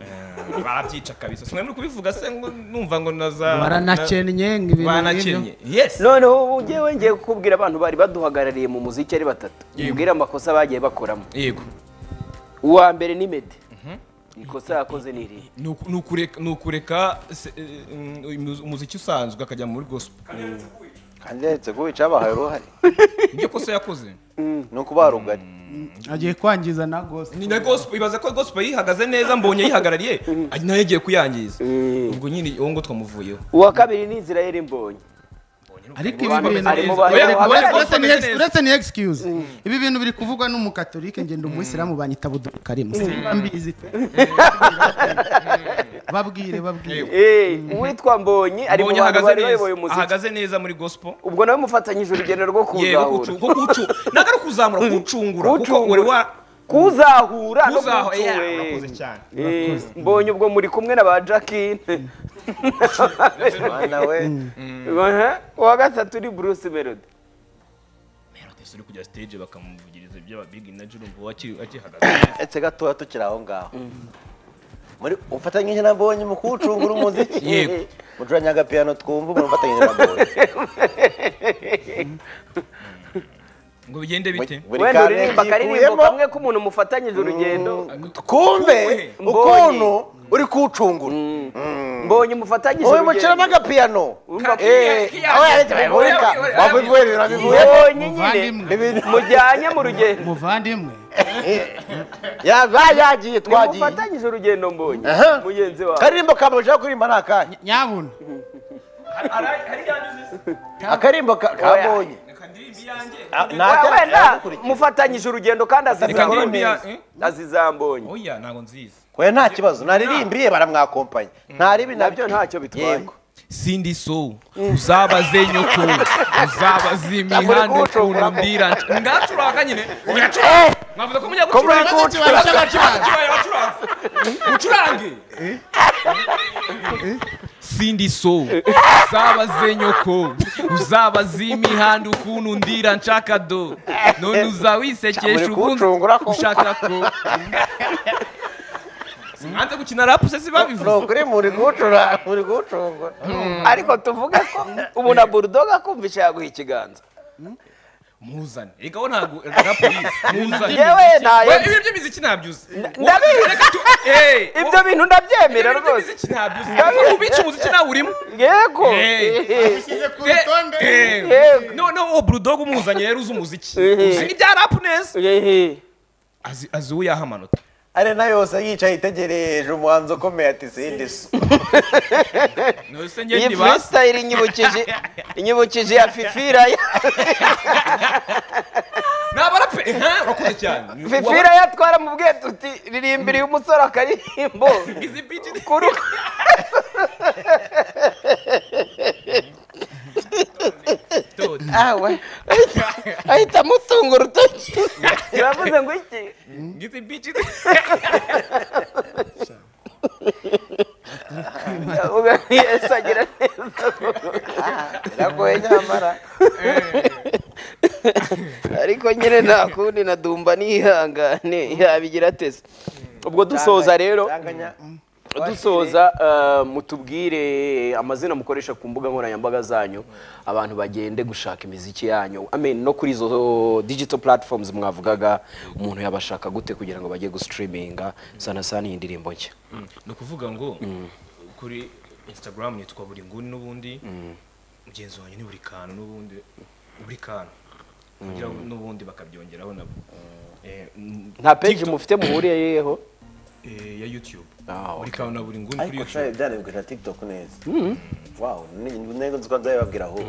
Eh, barabyica kabisa simwe muri kubivuga se ngo numva ngo naza baranakennye ngo ibintu baranakennye yes noneho ubu ngewe ngiye kukubwira abantu bari baduhagarariye mu muziki ari batatu Yego. mbwira amakosa bagiye bakoramo yego uwa mbere ni mede ikosa yakoze ni irihe Ni uku- ni ukureka- ni ukureka se- eh, mm, umuziki usanzwe akajya muri gospel kandi yaretse kuwica bahaye uruhare ibyo kosa yakoze ni ukubaha rugari agiye kwangiza na gose ni na gospel ibaza ko gospel yihagaze neza mbonye yihagarariye ari nayo yagiye kuyangiza ubwo nyine uwo ngo twamuvuyeho uwa kabiri ni Israel mbonye ariko ibi bintu Arimo Reka- bareba- reka- bareba- uretse ni bareba- ex- uretse ni excuse ibi bintu biri kuvugwa n'umukatolike ngenda umuyisilamu banyita budukarimu simba mbizi pe. babwire babwire Eh, uwitwa mbonye ari mu mbonye bantu ahagaze bari neza bayoboye umuziki ahagaze neza muri gospel ubwo nawe mufatanyije urugendo rwo yego kuzahura kucu- ko kucu- ntabwo ari ukuzamura kucungura kuko wari wa kuzahura no kuzaho kucu- yeah, eh. urakoze cyane Eh, mbonye ubwo muri kumwe na ba jacqueline mwana we Aha, uwa gatatu ni bruce melody Melodie uri kujya stage bakamuvugiriza iby'aba big energy urumva wakiri akihagaze etse gatoya tukiri aho ngaho muri ufatanyije na bonye mu kuwucungura umuziki Yego. mucuranya agapiyano twumva umuntu ufatanyije na bonye ngo bigende bite Buri wenda kanya uririmba akaririmbo yikuyemo, kamwe k'umuntu mufatanyije urugendo twumve Mbonye. ukuntu uri kuwucungura Mm. mbonye umufatanyije wowe muciramo agapiyano aho yarekera bureka wabivuye ibintu wabivuye mbonye nyine muvandimwe mujyanye mu rugendo muvandimwe yabaye yagiye twagiye nimufatanyije urugendo mbonye Aha. mugenzi wawe akaririmbo kamujeho kuririmba ni akanya nyabuna akarimbo ka- kabonye Ah, nta Wa- cyaha wenda cyagukurikiye. mufatanyije urugendo kandi reka azizambonye ndirimbe ya azizambonye oya ntabwo nziza oya nta kibazo naririmbiye baramwakompanya ntaribi nabyo ntacyo bitwaye Yego. sindi so uzabaze nyoko uzabaze imihanda ukuntu mbira ngacuranga nyine ugacuranga mwavuze ko mujya gucuranga kibaya bacuranga ucurange sindi so uzabaze nyoko uzabaze imihanda ukuntu ndira nshaka do none uzawisekesha ubundi ushaka ko mwanze gukina rapu se si babivuze nukuri muri gucura muri gucungura ariko tuvuge ko ubu na burudoga akumvisha yaguha ikiganza muzane reka we ntabwo na polisi muzane Yewe ntayo- We, ibi by'imiziki ntabyo uzi ndabizi. Reka tu- Eh, ibyo bintu ndabyemera ibi rwose by'imiziki ntabyo uzi Ariko ubica umuziki nawe urimo yego Eh. Eh, Yego. noneho uwo burudogo umuzanye rero uzi umuziki uzi n'ibya rapu neza Azi- azi uwo yaha amanota ari nayo yose yicaye itegereje umuhanzi ukomeye ati sindi so nose iyi ngende basi freestyle inyibukije inyibukije ya fifira ya- ni abarapu eha urakoze cyane fifira yatwara mu bwetuti ririmbiriye umusore akaririmbo izi biti ni- kuri Dodo. ahita amutunga urutoki uravuze ngo iki izi biti ni- uvuga ngo yesu agira neza biragoye nyamara ariko nyine nta kundi na dumba nihangane yabigira ateze ubwo dusoza rero Ndanganya. dusoza eh, mutubwire amazina mukoresha ku mbuga nkoranyambaga zanyu abantu bagende gushaka imiziki yanyu amen no kuri izo digital platforms mwavugaga umuntu yabashaka gute kugira ngo bajye gusitiriminga sana sana iyi ndirimbo nshya ni ukuvuga ngo kuri instagram nitwa buri nguni n'ubundi mugenzi wanjye ni buri kantu n'ubundi buri kantu kugira ngo n'ubundi bakabyongeraho nabo Eh, mm, nta peji mufite muhuriyeho eh, ya youtube Ah, buri kantu na buri nguni kuri ariko shayo youtube byanabwira tiktok neza wow ni- ni- nego nzi ko nzabibabwira ahubwo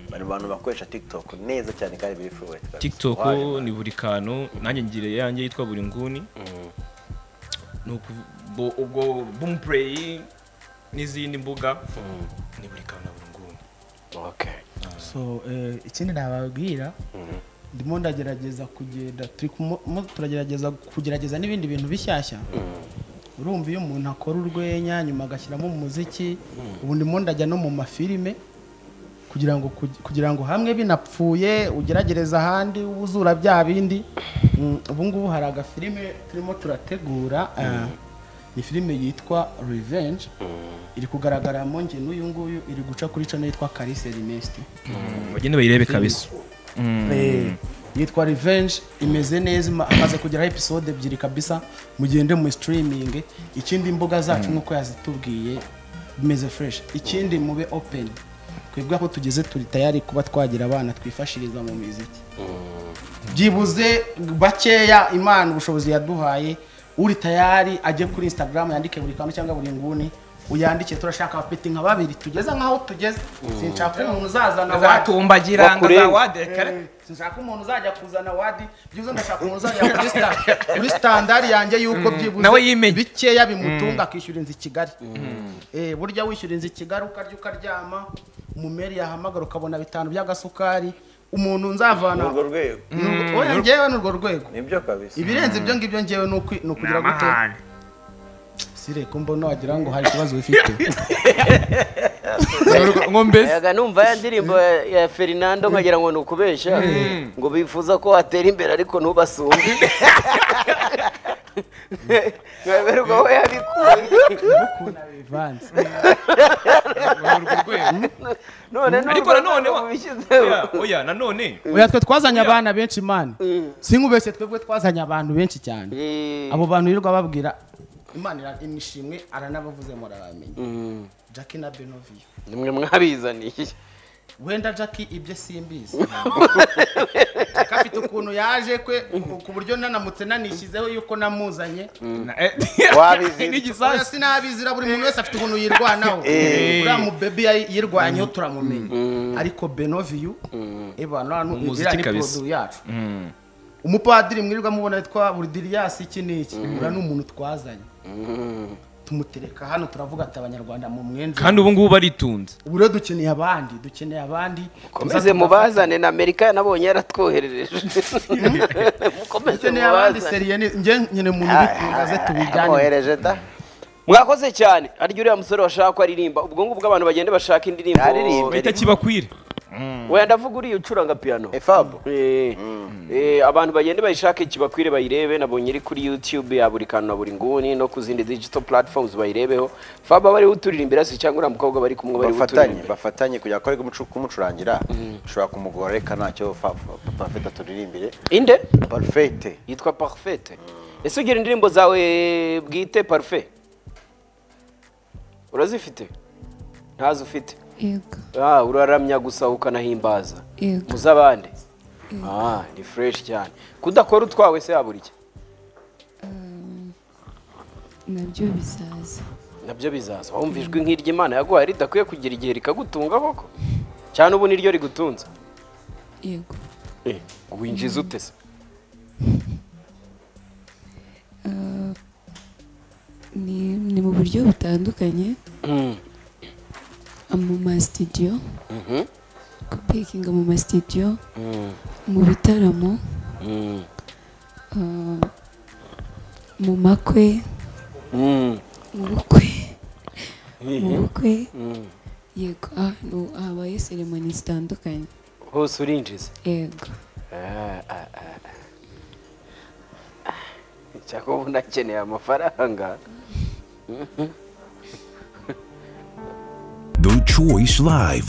bari mu bantu bakoresha tiktok neza cyane kandi birifuwe tiktok ni buri kantu nanjye ngira yanjye yitwa buri nguni Ni ukuvu- bo- ubwo boomplay n'izindi mbuga ni buri kantu na buri nguni okay so eh, ikindi nababwira ndimo ndagerageza kugenda turi kumo- mo turagerageza kugerageza n'ibindi bintu bishyashya urumva iyo umuntu akora urwenya nyuma agashyiramo umuziki ubu ndimo ndajya no mu mafilime kugira ngo kugi- kugira ngo hamwe binapfuye ugeragereza ahandi uzura bya bindi Mm, ubu ngubu hari agafilime turimo turategura eh, ni filime yitwa revenge iri kugaragaramo njye n'uyu nguyu iri guca kuri cano yitwa Kalise Ernest bagende bayirebe kabisa Eh, yitwa revenge imeze neza ima- hamaze kugeraho episode ebyiri kabisa mugende mu streaming ikindi imbuga zacu nk'uko yazitubwiye bimeze fresh ikindi mube open twebwe aho tugeze turi tayari kuba twagira abana twifashiriza mu miziki byibuze bakeya imana ubushobozi yaduhaye uri tayari ajye kuri instagram yandike buri kantu cyangwa buri nguni uyandike turashaka abapeti nka babiri tugeze nk'aho tugeze sinshaka umuntu uzazana wadi batumbagira ngo za wadekare sinshaka umuntu uzajya kuzana wadi byibuze ndashaka umuntu uzajya kuri sta- kuri standard yanjye y'uko byibuze nawe yimenye. bikeya bimutunga akishyura inzu i kigali Eh, burya wishyura inzu i kigali ukarya ukaryama umumeri yahamagara ukabona bitanu by'agasukari umuntu nzavana urwo rwego Nurwo- oya njyewe ni urwo rwego nibyo kabisa ibirenze ibyo ngibyo njyewe ni ukwi- ni ukugira gute sire ko mbona wagira ngo hari ikibazo bifite ngo mbese yaga numva ya ndirimbo ya- ya ferinando nkagira ngo ni ukubeshya ngo bifuza ko watera imbere ariko ntubasumbe nkaberwa aho yabikuye bivanze none ariko n'urwo nanone wa- ubishyizeho. oya, oya nanone oya twe twazanye abana benshi imana sinkubeshye twebwe twazanye abantu benshi cyane Eh, abo bantu yirirwa babwira imana ira- imishimwe aranabavuze murabamenya jackie na benoviyo nimwe mwabizaniye wenda jackie ibyo simbizi jackie afite ukuntu yaje kwe ku buryo nanamutse nanishyizeho yuko namuzanye Wabizi. oya n'igisasu sinabizira buri muntu wese afite ukuntu yirwanaho uriya mubebi yayi- yirwanyeho turamumenya ariko benoviyo ebana hano Umuzi iriya ni kabisa. produit yacu umupadiri mwirwa mubona yitwa burdiriyasi iki n'iki uriya ni umuntu twazanye tumutereka hano turavuga ati abanyarwanda mu mwenzi kandi ubu ngubu baritunze ubu rero dukeneye abandi dukeneye abandi mukomeze mubazane na amerika nabonye yaratwoherereje mukomeze dukeneye abandi mubazane seriye ni njye nyine umuntu ubikungaze tubijyane amwohereje da mwakoze cyane arya uriya musore washaka ko aririmba ubwo ngubwo abantu bagenda bashaka indirimbo Aririmbe. bahita kibakwire wenda avuga uriya ucuranga piyano efabu Eh, eh, abantu bagende bayishake kibakwire bayirebe nabonye iri kuri youtube ya buri kantu na buri nguni no ku zindi digital platforms bayirebeho faba bariho uturirimbira se cyangwa uriya mukobwa bari kumwe bariho bafatanye uturirimba bafatanye kugira ngo ariko kumucurangira ushobora kumugora reka ntacyo parfait aturirimbire inde parfait yitwa parfait ese ugira indirimbo zawe bwite parfait urazifite ntazo ufite yego Ah, uraramya gusa ukanahimbaza Yego. mu z'abandi Ah, ni fresh cyane kudakora utwawe se yabura iki nabyo bizaza nabyo bizaza wumva ijwi nk'iry'imana yaguhaye ridakwiye kugira igihe rikagutunga koko cyane ubu niryo rigutunze yego winjiza ute se ni ni mu buryo butandukanye mu masitidiyo kupikinga mu masitidiyo mu bitaramo ah, mu makwe mu bukwe mu bukwe yego ahantu habaye seremoni zitandukanye hose urinjiza yego cyangwa ubu nakeneye amafaranga The Choice Live